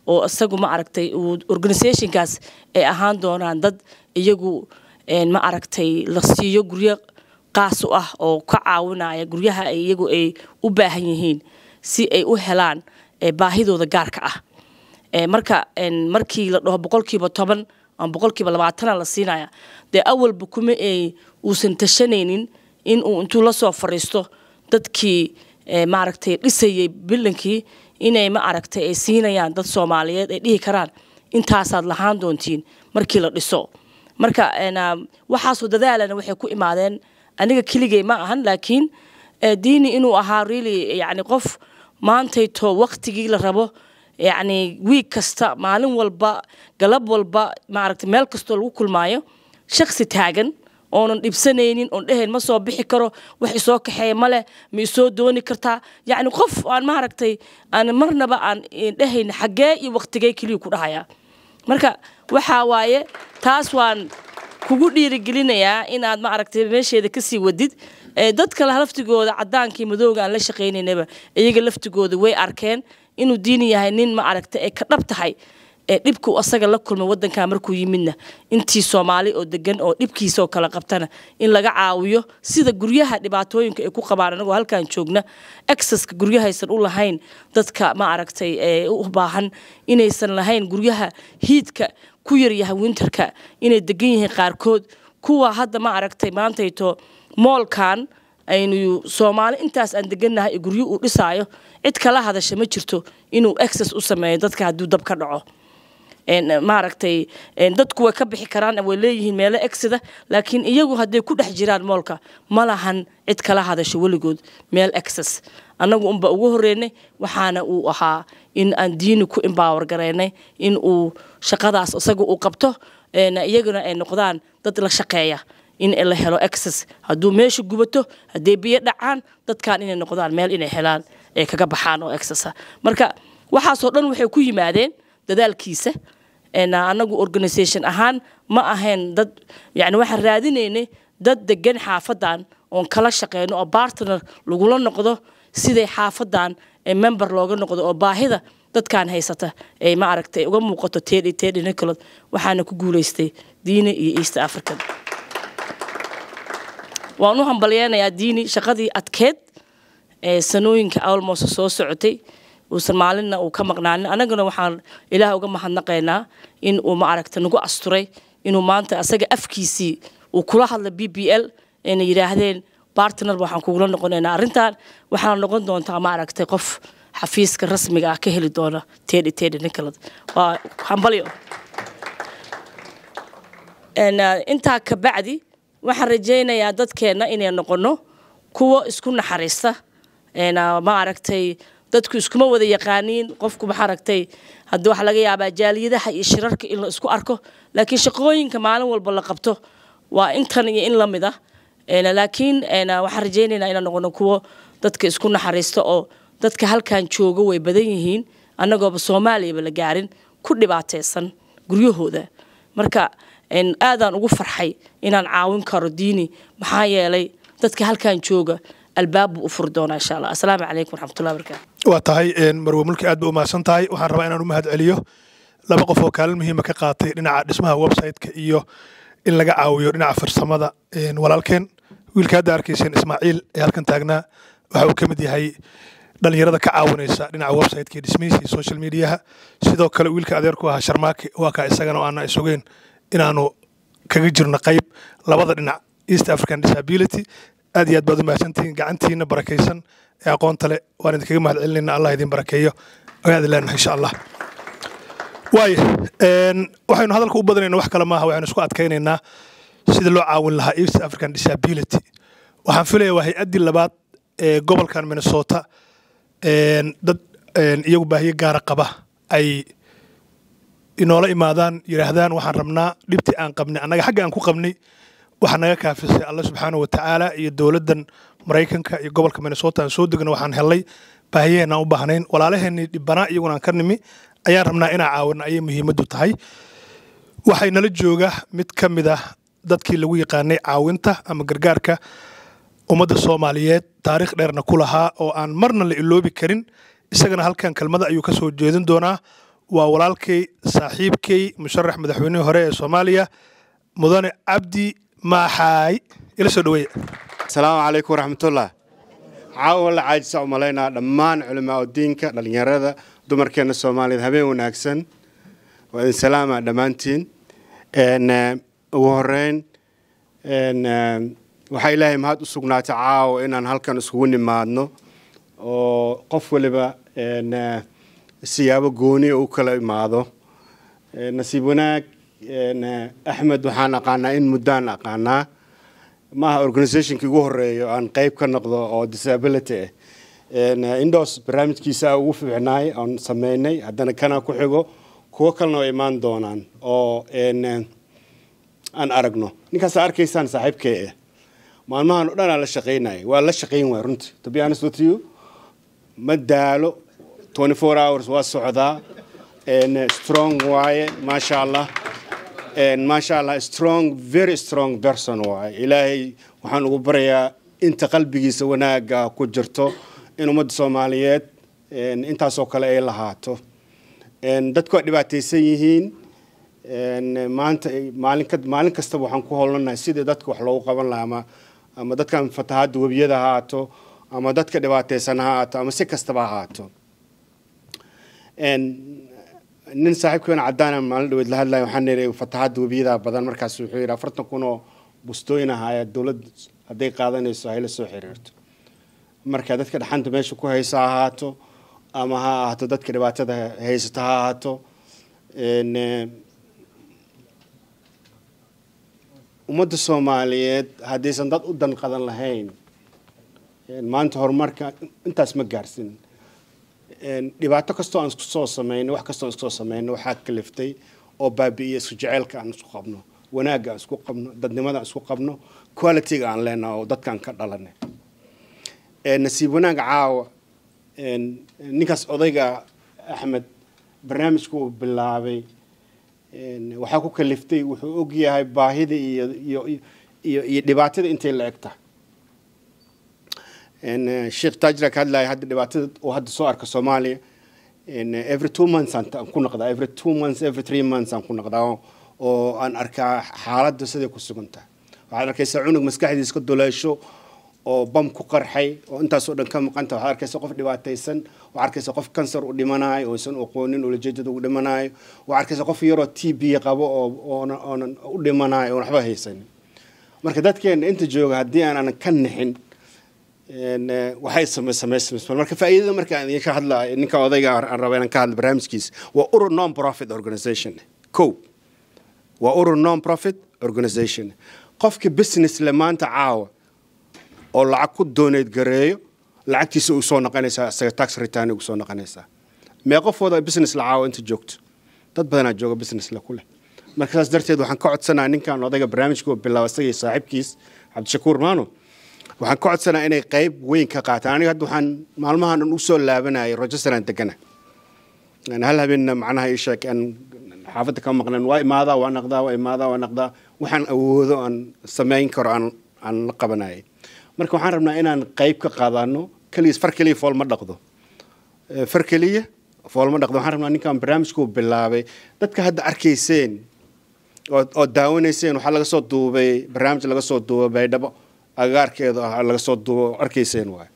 oo isagu ma aragtay uu organisationkaas ay ahaan doonaan dad iyagu een, ma aragtay la siiyo guryo qaas u ah oo ka caawinaya guryaha ay iyagu ay u baahan yihiin si ay u helaan ee, baahidooda gaarka ah Ee, marka een, markii la dhaho boqolkiiba toban ama boqolkiiba labaatana la siinaya dee awalba kuma ay uusan tashanaynin in uu intuu la soo fariisto dadkii ee, maaragtay dhisayay bilankii inay ma aragtay ay siinayaan dad soomaaliyeed ay dhihi karaan intaasaad lahaan doontiin markii la dhiso marka een, ah, waxaasoo dadaalana waxay ku imaadeen aniga keligay ma ahan laakiin eh, diini inuu ahaa really yani qof maantayto waktigii la rabo yacni wiig kasta maalin walba galab walba maaragtay meel kastoo lagu kulmaayo shaksi taagan oonan dhibsanaynin oon dhehayn ma soo bixi karo wax isoo kaxeeya male ma isoo dooni kartaa yacni qof aan maaragtay aan marnaba aan dhehayn xaggee iyo waktigee keliya ku dhahayaa marka waxaa waaye taas waan kugu dhiirigelinayaa inaad ma aragtay meesheeda kasii wadid ee dadka laftigooda cadaankii madooga aan la shaqaynaynaba iyaga laftigooda way arkeen inuu diini yahay nin ma aragtay ay ka dhab tahay ee dhibku asaga la kulmay wadanka markuu yimidna intii soomaali oo degan oo dhibkiisa oo kala qabtana in laga caawiyo sida guryaha dhibaatooyinka ay ku qabaan anagoo halkan joogna exaska guryahaysan u lahayn dadka ma aragtay ee u baahan inaysan lahayn guryaha hiidka ku yaryahay winterka inay degan yihiin qaarkood kuwa hadda ma aragtay maantayto moolkan aynu soomaali intaas aan degannahay ee guryo uu dhisaayo cid kala hadasha ma jirto inuu access u sameeyo dadka hadduu dab ka dhaco maaragtay dadku way ka bixi karaan way leeyihiin meelo exida laakiin iyagu hadday ku dhex jiraan moolka ma lahan cid kala hadasho weligood meel access annagu unba ugu horeynay waxaana uu ahaa in aan diini ku embower garaynay in uu shaqadaas isaga uu qabto iyaguna ay noqdaan dad la shaqeeya in la helo access hadduu meesha gubato hadday biyo dhacaan dadkan inay noqdaan meel inay helaan ay kaga baxaan oo accessa marka waxaasoo dhan waxay ku yimaadeen dadaalkiisa anagu organisation ahaan ma ahayn dad yani waxaan raadinaynay dad degan xaafadan oon kala shaqeyno oo bartner lagula noqdo siday xaafadan member looga noqdo oo baahida dadkan haysata ay ma aragtay uga muuqato tedi tedi nicolod waxaana ku guuleystay diini iyo east african waan u hambalyeynayaa diini shaqadii adkeed ee sanooyinka almost soo socotay uusan maalinna uu ka maqnaanin annaguna waxaan ilaah uga mahadnaqaynaa in uu ma aragta nagu asturay inuu maanta asaga afkiisii uu kula hadla b b l ayna yidhaahdeen bartner waxaan kugula noqonaynaa arrintan waxaana noqon doontaa ma aragtay qof xafiiska rasmiga ah ka heli doona tedi tedi nicolod waa hambalyo intaa ka bacdi waxaan rajaynayaa dadkeenna inay noqono kuwo isku naxariista ma aragtay dadku iskuma wada yaqaaniin qofku ma aragtay haddii waxaa laga yaabaa jaaliyadaha iyo shirarka in la isku arko laakiin shaqooyinka maalin walba la qabto waa intan iyo in la mid ah laakiin waxaan rajaynaynaa inaan noqono kuwo dadka isku naxariista oo dadka halkan jooga way badan yihiin annagooba soomaaliyaba la gaarin ku dhibaataysan guryahooda marka aadaan ugu farxay inaan caawin karo diini maxaa yeelay dadka halkan jooga albaab buu u furi doonaa insha allah asalaamu calaykum waraxmatullahi wabarakaatu waa tahay marwe mulki aad ba u mahadsan tahay waxaan rabaa inaan u mahad celiyo laba qof oo kaalin muhiima ka qaatay dhinaca dhismaha website-ka iyo in laga caawiyo dhinaca farsamada walaalkeen wiilka hadda arkayseen ismaaciil ee halkan taagnaa waxa uu ka mid yahay dhalinyarada ka caawinaysa dhinaca website-ka iyo dhismihiisa iyo social mediaha sidoo kale wiilka adeerku ahaa sharmaake waa kaa isagana aana isogeen inaanu kaga jirno qayb labada dhinac east african disability aad iyo aad baad u mahadsantihiin gacantiina barakaysan ee aqoonta leh waan idinkaga mahad celinayna allah idin barakeeyo ayaad leenahay insha allah waayo waxaynu hadalka u badanayna wax kale maaha waxaynu isku adkaynaynaa sida loo caawin lahaa east african disability waxaan filaya waa hay-addii labaad ee gobolkan minnesota dad iyagu baahiyo gaara qaba ay inoola imaadaan yidhaahdaan waxaan rabnaa dhibtii aan qabnay annaga xagga aan ku qabnay waxaa naga kaafisay alla subxaanahu watacaala iyo dowladdan maraykanka iyo gobolka minnesota aan soo degno waxaan helnay baahiyaheen aan u baahnayn walaalaheenii dhibbanaa iyaguna aan ka nimi ayaan rabnaa inaan caawina ayay muhiimaddu tahay waxay nala jooga mid ka mid ah dadkii lagu yaqaanay caawinta ama gargaarka ummadda soomaaliyeed taariikh dheerna ku lahaa oo aan marna la iloobi karin isagana halkan kelmada ayuu ka soo jeedin doonaa waa walaalkay saaxiibkay musharax madaxweynihii hore ee soomaaliya mudane cabdi maaxaay ila soo dhaweeya asalaamu calaykum waraxmatullah caawa la caajisa umalaynaa dhammaan culimaa diinka dhallinyarada dumarkeena soomaaliyeed habeen wanaagsan waa idin salaama dhammaantiin ugu horeyn waxaa ilaahay mahad u sugnaatay caawa inaan halkan iskugu nimaadno oo qof waliba siyaabo gooniya u kala imaado nasiib wanaag axmed waxaan aqaanaa in muddaan aqaanaa maaha organizationkii ugu horeeyo aan qeyb ka noqdo oo disability ah indos barnaamijkiisa ugu fiicnaay aan sameynay haddana kana ku xigo kuwo kalena way imaan doonaan oo aan aragno ninkaas arkaysaan saaxiibkee ah maalmahan o dhan aan la shaqaynaya waa la shaqayn waay runtii to be honest with you ma daalo 24 hours waa socdaa strong waaye maasha allah maasha allah strong very strong person waaye ilaahay waxaan ugu barayaa inta qalbigiisa wanaaga ku jirto in ummadda soomaaliyeed intaasoo kale ay lahaato dadku waa dhibaataysan yihiin maanta maalin maalin kastaba waxaan ku howlanahay sidii dadka wax loogu qaban lahaa ama ama dadkan fatahaadda webiyada ha haato ama dadka dhibaataysan ha haato ama si kastaba ha haato nin saaxiibkeena caddaana maalin dhaweed la hadlaya waxaan niri fatahaadda webiyada badan markaas wuxuu yidhi afartan kun oo bustooyin ah ayaa dowladda hadday qaadanayso hayla soo xiriirto marka dadka dhaxanta meesha ku haysa ha ahaato ama ha ahaato dadka dhibaatada haysata ha ahaato ummadda soomaaliyeed haddaysan dad u danqadan lahayn maanta horumarka intaas ma gaarsin dhibaato kastoo aan isku soo sameynay wax kastoo aan isku soo sameynay waxaa kaliftay oo baabi'iya isku jeceylka aan isku qabno wanaagga aan isku qabno dadnimada aan isku qabno qualityga aan leenaha oo dadkaan ka dhalanay nasiib wanaag caawa ninkaas odayga axmed barnaamijka uu bilaabay waxaa ku kaliftay wuxuu og yahay baahida iyo iyo iyo iyo dhibaatada intay la eg tahay sheekh taajira ka hadlaya hadda dhibaatada uu hadda soo arka soomaaliya every two months aan ku noqdaa every two months every three months aan ku noqdaa oo aan arkaa xaaladda siday ku sugan tahay waxaad arkaysaa cunug maskaxdiisa ka duleesho oo bam ku qarxay oo intaasoo dhan ka maqanta waxaad arkaysa qof dhibaataysan waxaad arkaysa qof kansar u dhimanayo oo isan aqoonin ulajeedada u dhimanayo waxaad arkaysa qof yaroo t b qabo oo oonan u dhimanayo oon waxba haysanin marka dadkeena inta jooga haddii aanan ka nixin waxay samaysamaysamaysa marka faa'iidada marka aan idinka hadlaayo ninka odayga aan raba inaan ka hadlo barnaamijkiisa waa urur non profit organization ko waa urur non profit organization qofka business le maanta caawa oo lacag ku dooneed gareeyo lacagtiisa uu soo noqonaysaa isaga tax return ugu soo noqonaysaa mee qofooda business la caawa inta joogto dad badanaa jooga business le ku leh marka saas darteed waxaan ka codsanaa ninkan odayga barnaamijka uu bilaaba isagii saaxiibkiis cabdishakuur maano waxaan ka codsanaa inay qayb weyn ka qaataan aniga hadda waxaan maalmahan dhan u soo laabanayay rochesteraan degana hal habeenna macnaha ii sheeg aan xaafadda ka maqnan waa imaadaa waa naqdaa waa imaadaa waa naqdaa waxaan awoodo aan samayn karo aan aan la qabanayay marka waxaan rabnaa inaan qayb ka qaadano keliya far keliya fool ma dhaqdo far keliya fool ma dhaqdo waxaan rabnaa ninkan barnaamijkuu bilaabay dadka hadda arkayseen oo oo daawanayseen waxaa laga soo duubay barnaamij laga soo duubay baydhabo agaarkeeda ah laga soo duubo arkayseen waay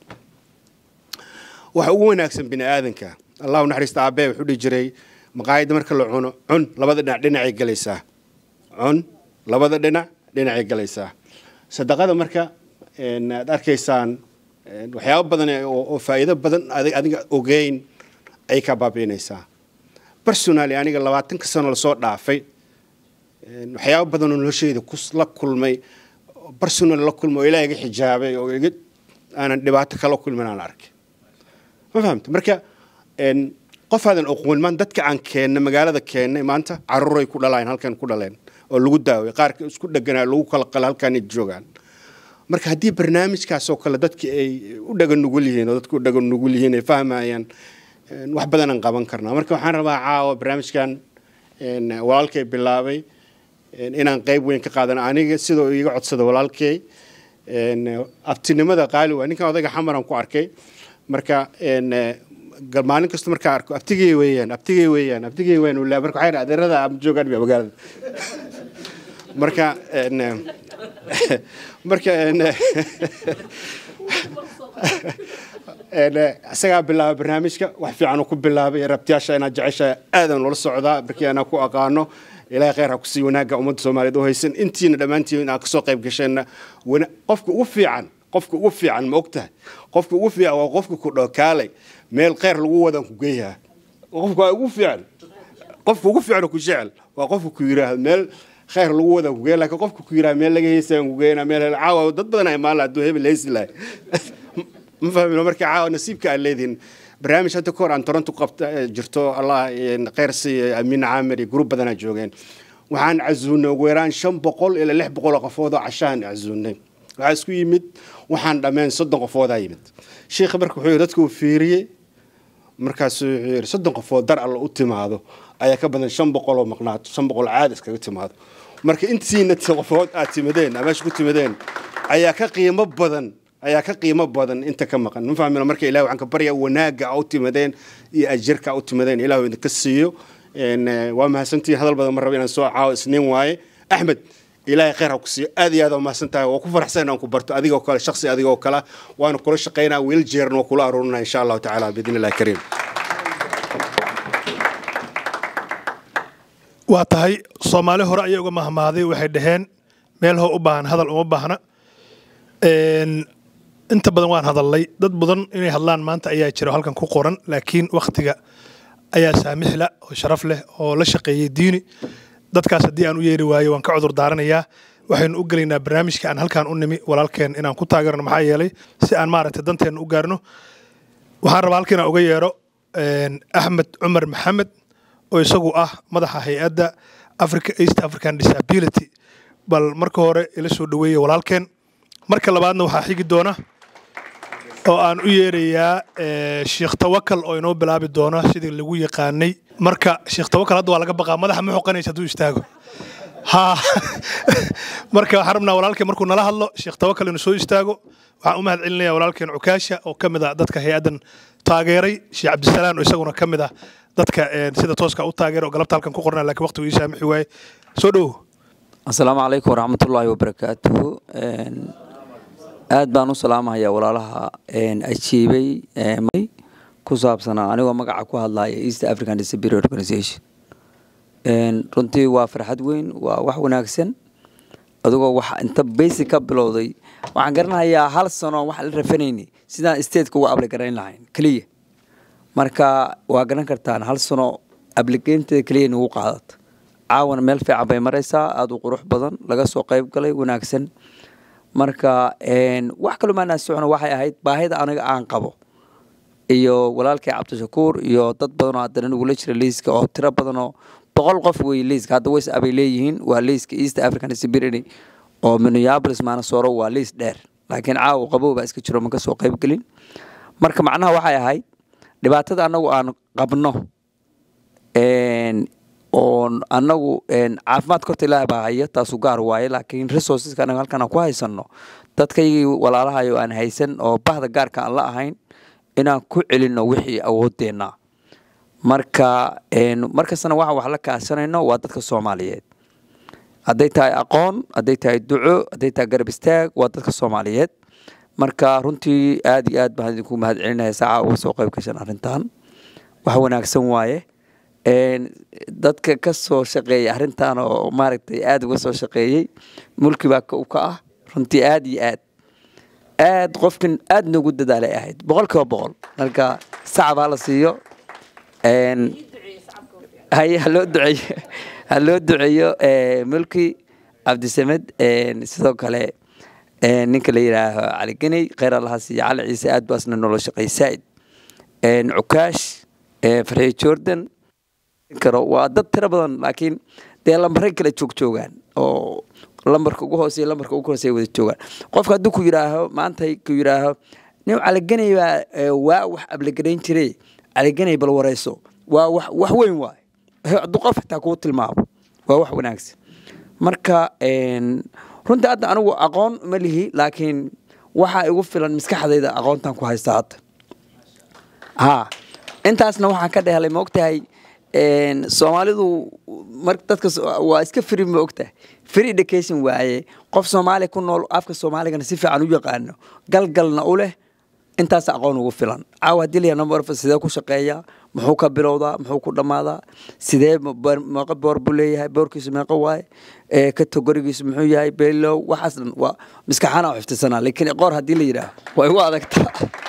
waxa ugu wanaagsan bini aadanka allahu naxariista aabee wuxuu dhihi jiray maqaayadda marka la cuno cun labada dhinac dhinacay galaysaa cun labada dhinac dhinacay galaysaa sadaqada marka aad arkaysaan waxyaabo badan oo faa'iido badan adiga ogeyn ay ka baabi'inaysaa personally aniga labaatanka sano lasoo dhaafay waxyaabo badan oo noloshayda la kulmay personal la kulmay oo ilaaha iga xijaabay oo iga aanan dhibaato kala kulmin aan arkay ma fahamta marka qof aadan aqoonmaan dadka aan keennay magaalada keennay maanta caruuray ku dhalaan halkan ku dhaleen oo lagu daaway qaarka isku dheganaa lagu kala qala halkan joogaan marka haddii barnaamijkaasoo kale dadki ay u dhagan nugul yihiin oo dadku u dhagan nugul yihiin ay fahmayaan wax badan aan qaban karnaa marka waxaan rabaa caawa barnaamijkan walaalkay bilaabay inaan qayb weyn ka qaadano aniga sidoo iga codsada walaalkay abtinimada qaali waa ninkan odayga xamaran ku arkay marka gal- maalin kasta markaa arko abtigey weeyaan abtigey weeyaan abtigey weeyaan uu leeyahay. marka waxay dhahay adeerada ama joogaan ba magaalada marka een, eh, marka een, eh, een, eh, isagaa bilaabay barnaamijka wax fiican uu ku bilaabay rabtiyaasha inaad jeceshahay aadan ula socdaa markii anaa ku aqaano ilaahay khayr ha ku sii wanaaga ummadda soomaaliyeed u haysan intiina dhammaantiin inaad kasoo qayb gasheenna wana- qofka ugu fiican qofka ugu fiican ma ogtahay qofka ugu fiican waa qofka ku dhokaalay meel khayr lagu wadan ku geeyaa qofka waa ugu fiican qofka ugu fiican oo ku jecel waa qofka ku yiraahdo meel khayr lagu wada ku geeya laakiin qofka ku yiraahdo meel laga heysaan ku geeyna meel hel caawa dad badan ay maalin hadduu hebel heysi lahay ma fahmino marka caawa nasiibka aad leedihin barnaamij hadda kahor aan toronto qabta eh, jirto allah eh, khayr siiya amiin caamir iyo gruub badanaa joogeen waxaan casuunay ugu yaraan shan boqol ilaa lix boqol oo qofood oo cashaan casuunay waxaa isku yimid waxaan dhammeen soddon qofoodaa yimid sheikha marka wuxuu yidhi dadka uu fiiriyey markaasuu wuxuu yidhi soddon qofood dar alla u timaado ayaa ka badan shan boqol oo maqnaato shan boqol caadi iskaga timaado marka intiina qofood aad timadeen aad meesha ku timadeen ayaa ka qiimo badan ayaa ka qiimo badan inta ka maqan ma fahmino marka ilahi waxaan ka baryaa wanaaga a u timadeen iyo ajirka a u timadeen ilahu idinka siiyo Een, eh, waa mahadsantihiin hadal badan ma rabo inaan soo caawo isniin waaye axmed ilaahay khayr ha ku siiyo aad iyo aad waa mahadsan tahay waa ku faraxsan inaan ku barto adigoo kale shaksi adigoo kale waana kula shaqaynaa wiil jeeran waa kula aruurinaa insha allahu tacaala biidni illahi kariim waa tahay soomaali hore ayay uga mahmaaday waxay dhaheen meel hoo u baahan hadal uma baahna Een, inta badan waan hadalnay dad badan inay hadlaan maanta ayaa jira oo halkan ku qoran laakiin wakhtiga ayaa saamixla oo sharaf leh oo la shaqeeyey diini dadkaas haddii aan u yeeri waayo waan ka cudur daaranayaa waxaynu u gelaynaa barnaamijka aan halkaan u nimi walaalkeen inaan ku taageerno maxaa yeelay si aan maaragtay danteenna u gaarno waxaan rabaa halkan inaan uga yeero een, axmed cumar maxamed oo isagu ah madaxa hay-adda africa east african disability bal marka hore ila soo dhaweeya walaalkeen marka labaadna waxaa xigi doona oo aan u yeerayaa eh, sheekh tawakal oo inoo bilaabi doona sidii lagu yaqaanay marka sheekh tawakal hadda waa laga baqaa madaxa ma xoqanaysa hadduu istaago ha marka waxaan rabnaa walaalkeen markuu nala hadlo sheekh tawakal inuu soo istaago waxaan u mahad celinayaa walaalkeen cukaasha oo ka mid ah dadka hay-addan taageeray sheekh cabdisalaan oo isaguna ka mid ah dadka eh, sida tooska u taageera oo galabta halkan ku qornaa laakiin waqtigu ii saamixi waaye soo dhowo asalaamu calaykum waraxmatullaahi wabarakaatuhu Een, aad baan u salaamahayaa walaalaha een, ajiibay een, ku saabsanaa anigoo magaca ku hadlaya east african disability organization Een, runtii waa farxad weyn waa wax wanaagsan adigoo wax inta basic ka bilowday waxaan garanayaa hal sano wax la rafanayni sidaan stateka uga abligarayn lahayn keliya marka waa garan kartaan hal sano abligeynteeda keliya nagu qaadata caawana meel fiican bay maraysaa aada u qurux badan laga soo qayb galay wanaagsan marka een, wax kaloo maanaa socno waxay ahayd baahida aniga aan qabo iyo walaalkay cabdishakuur iyo dad badanoo haddana nagula jira liiska oo tiro badanoo boqol qof wey liiska hadda ways abay leeyihiin waa liiska east african disability oo minneapolis maanasoro waa liis dheer laakiin caawa qabow baa iska jiro ma ka soo qayb gelin marka macnaha waxay ahayd dhibaatada anagu aan qabno een, oon anagu een, caafimaadka horta ilaah baa haya taasu gaar waaye laakiin resourceska anaga halkan aan ku haysano dadkaygii walaalahayo aan haysan oo bahda gaarka aan la ahayn inaan ku celino wixii awoodeenna marka een, markastana waxaan wax la kaashanayno waa dadka soomaaliyeed hadday tahay aqoon hadday tahay duco hadday tahay garab istaag waa dadka soomaaliyeed marka runtii aad iyo aad baan idinku mahad celinaya saaca uga soo qayb gashan arrintan wax wanaagsan waaye Een, dadka ka soo shaqeeya arrintan oo maaragtay aad uga soo shaqeeyey mulki baa ka u ka ah runtii aad iyo aad aad qofkan aad noogu dadaalay ahayd boqol kiiba boqol marka sacab ha la siiyo Een, haye ha loo duceeyo ha loo duceeyo eh, mulki cabdisamed een, sidoo kale een, ninka la yidhaaho cali geney kheyr allaha siiya cali ciise aad baasna noola shaqeey saaid Een, cukaash eh, farxiyo jordan karo waa dad tiro badan laakiin dee lambaray kala joogjoogaan oo lambarka ugu hooseeya lambarka ugu hooseeya wada joogaan qofka hadduu ku yidhaaho maanta ku yidhaaho nin caliganay baa eh, waa wax ablagarayn jiray caliganay bal wareyso waa wax wax weyn waay hadduu qof xitaa kuu tilmaamo waa wax wanaagsan marka een, runtii hadda anigu aqoon ma lihi laakiin waxaa igu filan maskaxdayda aqoontan ku haysta hadda ha intaasna waxaan ka dhehelay ma ogtahay een, soomaalidu mar dadka so- waa iska free ma ogtahay free education waaye qof soomaali ku nool afka soomaaligana si fiican u yaqaano galgalna u leh intaas aqoon ugu filan caawa haddii la yahay number of sidee ku shaqeeyaa muxuu ka bilowdaa muxuu ku dhammaadaa sidee ma- boor- meeqa boor buu leeyahay boorkiisu meeqa waaye ee kategorigiisu muxuu yahay below waxaas dhan waa maskaxaana u xifdisanaa laakiin qoor haddii la yidhaah way u adagtaa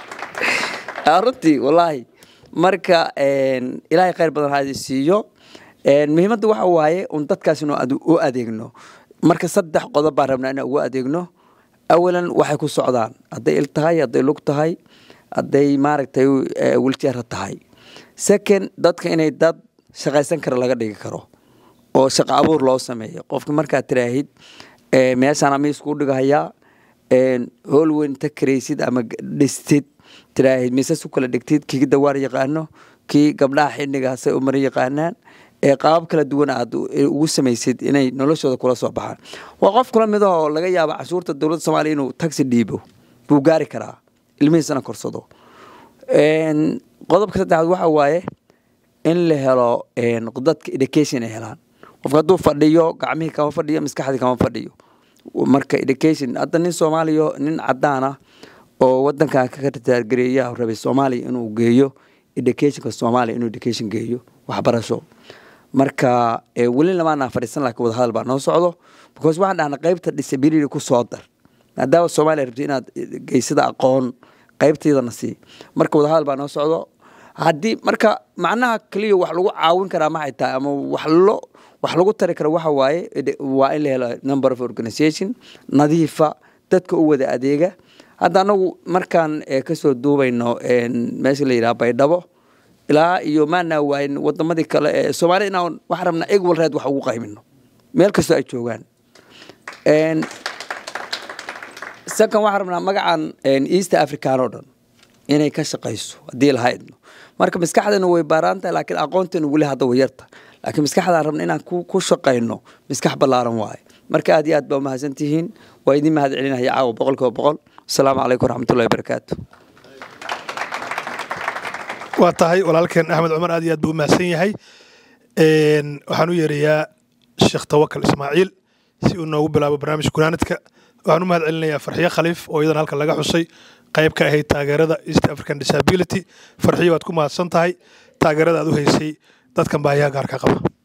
Ah, runtii wallaahi marka een, ilaahay khayr badan ha idin siiyo Een, muhiimadda waxa waaye un dadkaas inuu adu- u adeegno marka saddex qodob baan rabnaa inaan ugu adeegno awalan waxay ku socdaan hadday il tahay hadday lug tahay hadday maaragtay eh, wheelchair tahay second dadka inay dad shaqaysan kara laga dhigi karo oo shaqo abuur loo sameeyo qofka markaad tiraahid eh, meeshaan ama isku dhigahayaa een, hool weyn inta karaysid ama g- dhistid tiraahid miisas u kala dhigtid kii dawaar yaqaano kii gabdhaha xidhigaasay u mara yaqaanaan ee qaabab kala duwan aad u- ugu samaysid inay noloshooda kula soo baxaan waa qof kula mid ah oo laga yaabo cashuurta dowladda soomaaliya inuu taxi dhiibo buu gaari karaa ilmihiisana korsado Een, qodobka saddexaad waxa waaye in la helo een, dadka education ay helaan qofka hadduu fadhiyo gacmihii kama fadhiyo maskaxdii kama fadhiyo marka education hadda nin soomaaliya nin cadaan ah oo wadankan ka ritaargareeya rabay soomaaliya inuu geeyo educationka soomaaliya inuu education geeyo waxbarasho marka eh, weli lamaanaa fadhiisan laakiin wadahadal baa noo socdo because waxaan dhahnaa qaybta disability ku soo dar maadaama soomaaliya rabti inaad geysada aqoon qaybteedana sii marka wadahadal baa noo socdo haddii marka macnaha keliya wax lagu caawin karaa maxay tahay ama wax lo wax lagu tari karo waxa waaye ede- waa in la helo number of organization nadiifa dadka u wada adeega hadda anagu markaan eh, kasoo duubayno een, meesha la yidhaha baydhabo ilaa iyo maanaa waayin wadamadii kale ee soomaalida inaan waxaan rabnaa equal right wax ugu qaybino meel kastoo ay joogaan Een, second waxaan rabnaa magacan een, east african oo dhan inay ka shaqayso haddii lahaydno marka maskaxdana way baaraan tahay laakiin aqoonteena weli hadda way yarta laakiin maskaxdaan rabna inaan ku ku shaqayno maskax ballaaran waaye marka aad iyo aad baa umahadsan tihiin waa idin mahad celinaya caawa boqol kiiba boqol asalaamu calaykum waraxmatullahi wabarakaatu waa tahay walaalkeen axmed cumar aad iyo aad buu u mahadsan yahay Een, waxaan u yeerayaa sheekh tawakal ismaaciil si uu noogu bilaabo barnaamijka gunaanadka waxaan u mahad celinayaa farxiyo khaliif oo iyadan halkan laga xusay qayb ka ahayd taageerada east african disability farxiyo waad ku mahadsan tahay taageerada aad u haysay dadkan baahiyaha gaarka qaba